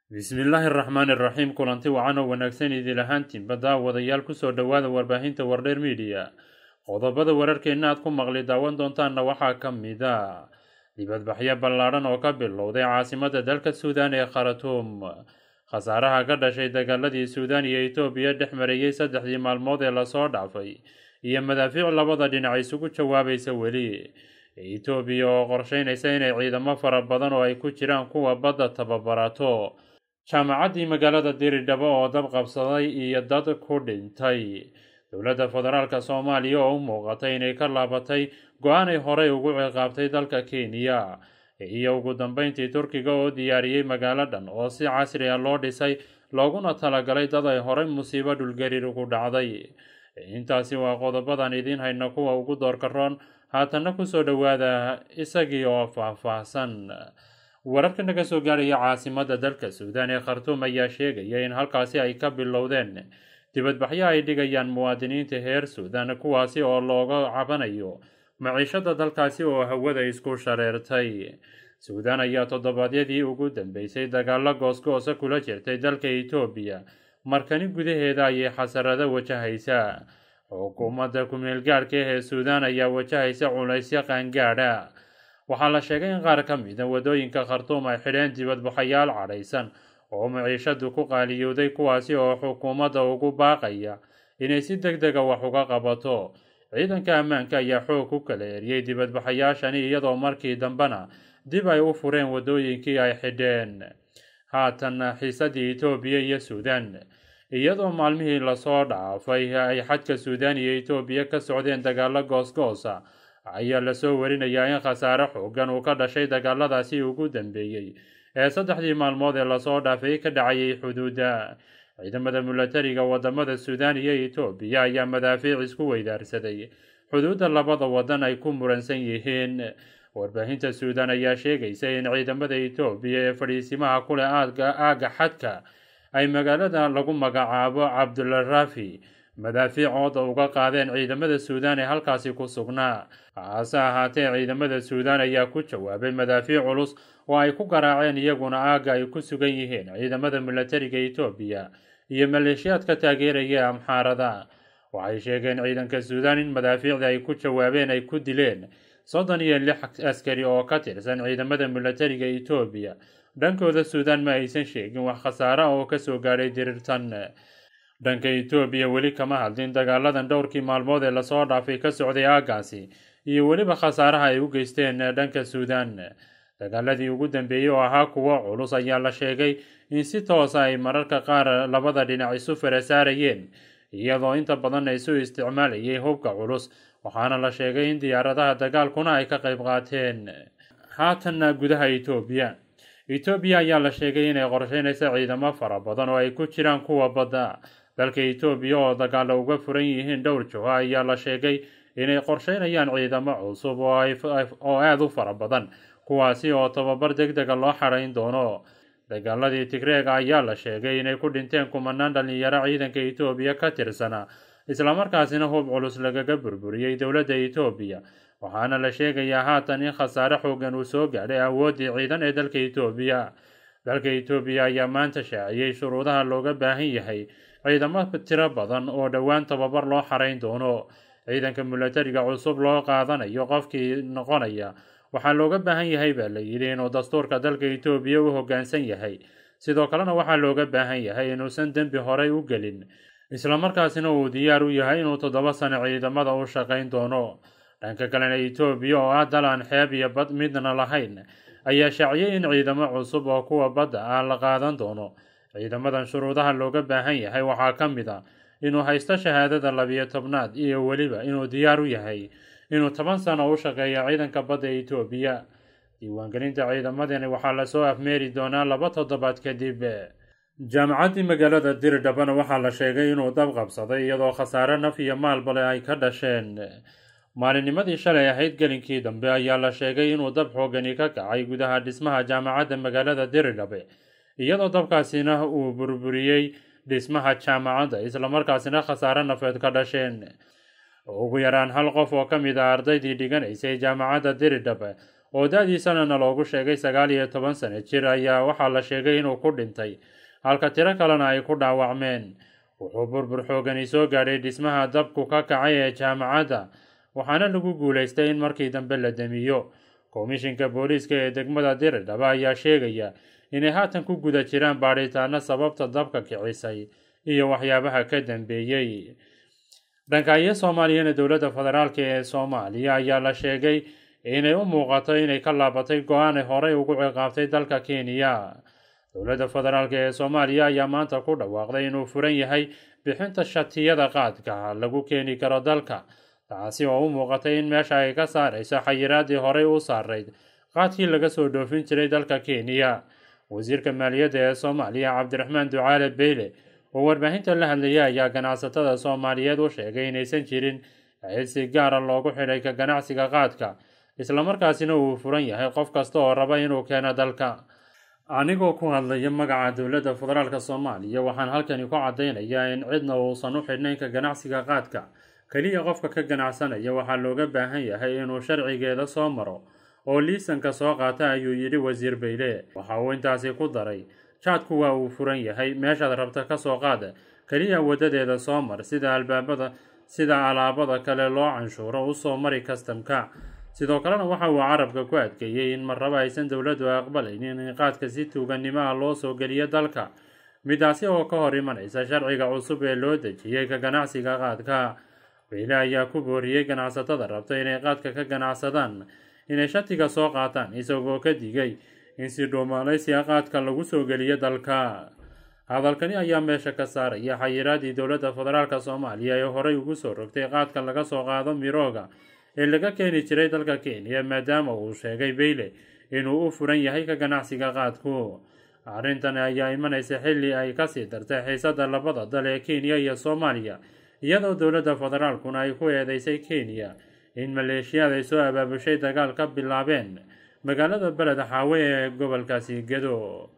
bismillaahi araxmaani iraxiim kulanti wacan oo wanaagsan idil ahaantiinba daawadayaal kusoo dhowaada warbaahinta wardheer midiya qodobada wararkeenna aad ku maqli daawan doontaanna waxaa ka mid a dibadbaxyo ballaadhan oo ka bilowday caasimada dalka suudaan ee kharatuum khasaaraha ka dhashay dagaaladii suudaan iyo etoobiya dhex marayey saddexdii maalmood ee lasoo dhaafay iyo madaafiic labada dhinac isugu jawaabaysa weli etoobiya oo qorsheynaysa inay ciidamo fara badan oo ay ku jiraan kuwa badda tababarato jaamacaddii magaalada diridhabo oo dab qabsaday iyo dad ku dhintay dowladda federaalka soomaaliya oo u muuqatay inay ka laabatay go-aanay horey ugu ciqaabtay dalka kenya iyo ugu dambeyntii turkiga oo diyaariyey magaalo dhan oo si casri a loo dhisay looguna talagalay dad ay horey musiibo dhulgariir ugu dhacday intaasi waa qodobadan idiin hayna kuwa ugu doorka roon haatanna kusoo dhowaada isagii oo faah-faahsan wararka naga soo gaaraya caasimada dalka suudaan ee khartuum ayaa sheegaya in halkaasi ay ka bilowdeen dibadbaxyo ay dhigayaan muwaadiniinta heer suudaan kuwaasi oo looga cabanayo maciishada dalkaasi oo hawada isku shareertay suudaan ayaa toddobaadyadii ugu dambeysay dagaalo goosgoosa kula jirtay dalka etoobiya markani gudaheeda ayay xasarado wajahaysaa xukuumadda ku-meelgaadhka ee suudaan ayaa wajahaysa culaysyo qaangaadha waxaa la sheegay in qaar ka mida wadooyinka khartuum ay xidheen dibadbaxayaal cadhaysan oo maciishadu ku qaaliyowday kuwaasi oo xukuumadda ugu baaqaya inay si deg dega wax uga qabato ciidanka ammaanka ayaa xoog ku kala eriyey dibadbaxayaashani iyadoo markii dambena dib ay u fureen wadooyinkii ay xidheen haatanna xiisadii etoobiya iyo suudaan iyadoo maalmihii lasoo dhaafay ay xadka suudaan iyo etoobiya ka socdeen dagaalo goosgoosa ayaa lasoo warinayaa in khasaare xoogan uu ka dhashay dagaaladaasi ugu dambeeyey ee saddexdii maalmood ee lasoo dhaafay ka dhacayay xuduudda ciidamada milatariga wadamada suudaan iyo etoobiya ayaa madaafiic isku weydaarsaday xuduudda labada wadan ay ku muransan yihiin warbaahinta suudaan ayaa sheegaysa in ciidamada etoobiya ee fadhiisimaha kuleh aagga xadka ay magaalada lagu magacaabo cabdularafi madaafiicooda uga qaadeen ciidamada suudaan ee halkaasi ku sugnaa hase ahaatee ciidamada suudaan ayaa ku jawaabay madaafiic culus oo ay ku garaaceen iyaguna aagga ay ku sugan yihiin ciidamada milatariga etoobiya iyo maleeshiyaadka taageeraya amxaarada waxay sheegeen ciidanka suudaan in madaafiicda ay ku jawaabeen ay ku dileen soddon iyo lix askari oo ka tirsan ciidamada milatariga etoobiya dhankooda suudaan ma aysan sheegin wax khasaare oo kasoo gaadhay dirirtan dhanka etoobiya weli kama hadlin dagaaladan dhowrkii maalmood ee lasoo dhaafay ka socday aaggaasi iyo weliba khasaaraha ay u geysteen dhanka suudaan dagaaladii ugu dambeeyey oo ahaa kuwo culus ayaa la sheegay in si toosa ay mararka qaar labada dhinac isu farasaarayeen iyadoo inta badan isu isticmaalayay hubka culus waxaana la sheegay in diyaaradaha dagaalkuna ay ka qayb qaateen haatanna gudaha etoobiya etoobiya ayaa la sheegay inay qorsheynaysa ciidamo fara badan oo ay ku jiraan kuwa badda dalka etoobiya oo dagaalo uga furan yihiin dhowr joho ayaa la sheegay inay qorsheynayaan ciidamo cusub oo aada u fara badan kuwaasi oo tababar deg dega loo xarayn doono dagaaladii tigreega ayaa la sheegay inay ku dhinteen kumanaan dhalinyaro ciidanka etoobiya ka tirsana islamarkaasina hub culus lagaga burburiyey dowladda etoobiya waxaana la sheegayaa haatan in khasaare xoogan uu soo gaadhay awooddii ciidan ee dalka etoobiya dalka etoobiya ayaa maanta shaaciyey shuruudaha looga baahan yahay ciidamo tiro badan oo dhowaan tababar loo xarayn doono ciidanka milatariga cusub loo qaadanayo qofkii noqonaya waxaa looga baahan yahay baa la yidhi inuu dastuurka dalka etoobiya u hoggaansan yahay sidoo kalena waxaa looga baahan yahay inuusan dembi horey u gelin islamarkaasina uu diyaar u yahay inuu toddoba sano ciidamada u shaqayn doono dhanka kalena etoobiya oo ah dal aan xeeb iyo bad midna lahayn ayaa shaaciyay in ciidamo cusub oo kuwa badda ah la qaadan doono ciidamadan shuruudaha looga baahan yahay waxaa ka mid a inuu haysto shahaadada labiyo tobnaad iyo weliba inuu diyaar u yahay inuu toban sano u shaqeeyo ciidanka badda etoobiya diiwaangelinta ciidamadani waxaa lasoo afmeeri doonaa laba toddobaad kadib jaamacaddii magaalada diridhabana waxaa la sheegay inuu dab qabsaday iyadoo khasaare naf iyo maalbale ay ka dhasheen maalinnimadii shalay ahayd gelinkii dambe ayaa la sheegay inuu dab xoogani ka kacay gudaha dhismaha jaamacadda magaalada diridhabe iyadoo dabkaasina uu burburiyey dhismaha jaamacadda islamarkaasina khasaare nafeed ka dhasheen ugu yaraan hal qof oo ka mid ah ardaydii dhiganaysay jaamacadda diridhabe oo da-diisanana loogu sheegay sagaal iyo toban sano jir ayaa waxaa la sheegay inuu ku dhintay halka tiro kalena ay ku dhaawacmeen wuxuu burbur xoogani soo gaadhay dhismaha dabku ka kacay ee jaamacadda waxaana lagu guulaystay in markii dambe la damiyo komishinka booliiska ee degmada diridhaba ayaa sheegaya inay haatan ku guda jiraan baadhitaano sababta dabka kicisay iyo waxyaabaha ka dambeeyey dhankaiyo soomaaliyana dowladda federaalk ee soomaaliya ayaa la sheegay inay u muuqato inay ka laabatay go-aanay horey ugu ciqaabtay dalka kenya dowladda federaalk ee soomaaliya ayaa maanta ku dhawaaqday inuu furan yahay bixinta shatiyada qaadka lagu keeni karo dalka taasi oo u muuqatay in meesha ay ka saarayso xayiraadii horey u saarayd qaadkii laga soo dhoofin jiray dalka kenya wasiirka maaliyadda ee soomaaliya cabdiraxmaan ducaale beyle oo warbaahinta la hadlayay ayaa ganacsatada soomaaliyeed u sheegay inaysan jirin cid si gaara loogu xidhay ka ganacsiga qaadka islamarkaasina uu furan yahay qof kasta oo raba inuu keeno dalka anigoo ku hadlaya magaca dowladda federaalk soomaaliya waxaan halkani ku caddaynayaa in cidna uusan u xidhnayn ka ganacsiga qaadka keliya qofka ka ganacsanaya waxaa looga baahan yahay inuu sharcigeeda soo maro oo liisanka soo qaata ayuu yidhi wasiir beyle waxa uu intaasi ku daray jaadku waa uu furan yahay meeshaad rabta ka soo qaada keliya wadadeeda soo mar sida albaabada sida alaabada kale loo canshuuro usoo mari kastamka sidoo kalena waxa uu carabka ku adkeeyey in marraba aysan dowladdu aqbalaynin in qaadka si tuuganimo ah loo soo geliyo dalka midaasi oo ka hor imanaysa sharciga cusub ee loo dejiyey ka ganacsiga qaadka beyle ayaa ku booriyey ganacsatada rabta inay qaadka ka ganacsadaan inay shatiga soo qaataan isagoo ka digay in si dhuumaalaysiga qaadka lagu soo geliyo dalka hadalkani ayaa meesha ka saaraya xayiraadii dowladda federaalk soomaaliya ee horey ugu soo rogtay qaadka laga soo qaado mirooga ee laga keeni jiray dalka kenya maadaama uu sheegay beyle inuu u furan yahay ka ganacsiga qaadku arrintan ayaa imanaysa xilli ay kasii dartay xiisada labada dal ee kenya iyo soomaaliya iyadoo dowladda federaalkuna ay ku eedeysay kenya in maleeshiyaad ay soo abaabushay dagaal ka bilaabeen magaalada beled xaawe ee gobolkaasi gedo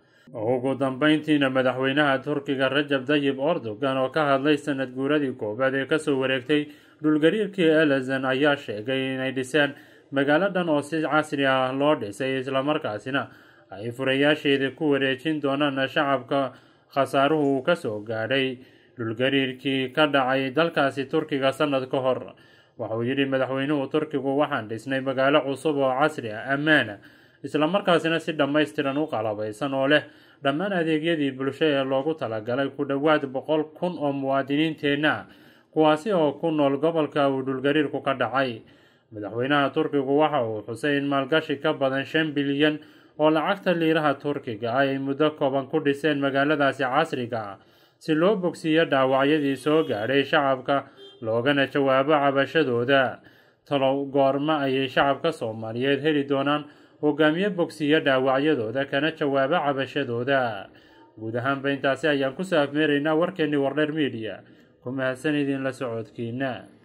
ugu dambeyntiina madaxweynaha turkiga rajab dayib erdogan oo ka hadlay sanad guuradii koowaad ee kasoo wareegtay dhulgariirkii elezon ayaa sheegay inay dhiseen magaalo dhan oo si casri ah loo dhisay islamarkaasina ay furayaasheeda ku wareejin doonaan shacabka khasaaruhu uu kasoo gaadhay dhulgariirkii ka dhacay dalkaasi turkiga sanad ka hor waxauu yidhi madaxweynuhu turkigu waxaan dhisnay magaalo cusub oo casri ah ammaana islamarkaasina si dhammaystiran u qalabaysan oo leh dhammaan adeegyadii bulsho ee loogu talagalay ku dhowaad boqol kun oo muwaadiniinteenna ah kuwaasi oo ku nool gobolka uu dhulgariirku ka dhacay madaxweynaha turkigu waxa uu xusay in maalgashi ka badan shan bilyan oo lacagta liiraha turkiga ah ay muddo kooban ku dhiseen magaaladaasi casriga ah si loo bogsiiyo dhaawacyadii soo gaadhay shacabka loogana jawaabo cabashadooda talow goorma ayay shacabka soomaaliyeed heli doonaan hogaamiye bogsiiyo dhaawacyadooda kana jawaabo cabashadooda guud ahaanba intaasi ayaan kusoo afmeeraynaa warkeennii wardheer midiya ku mahadsan idin la socodkiina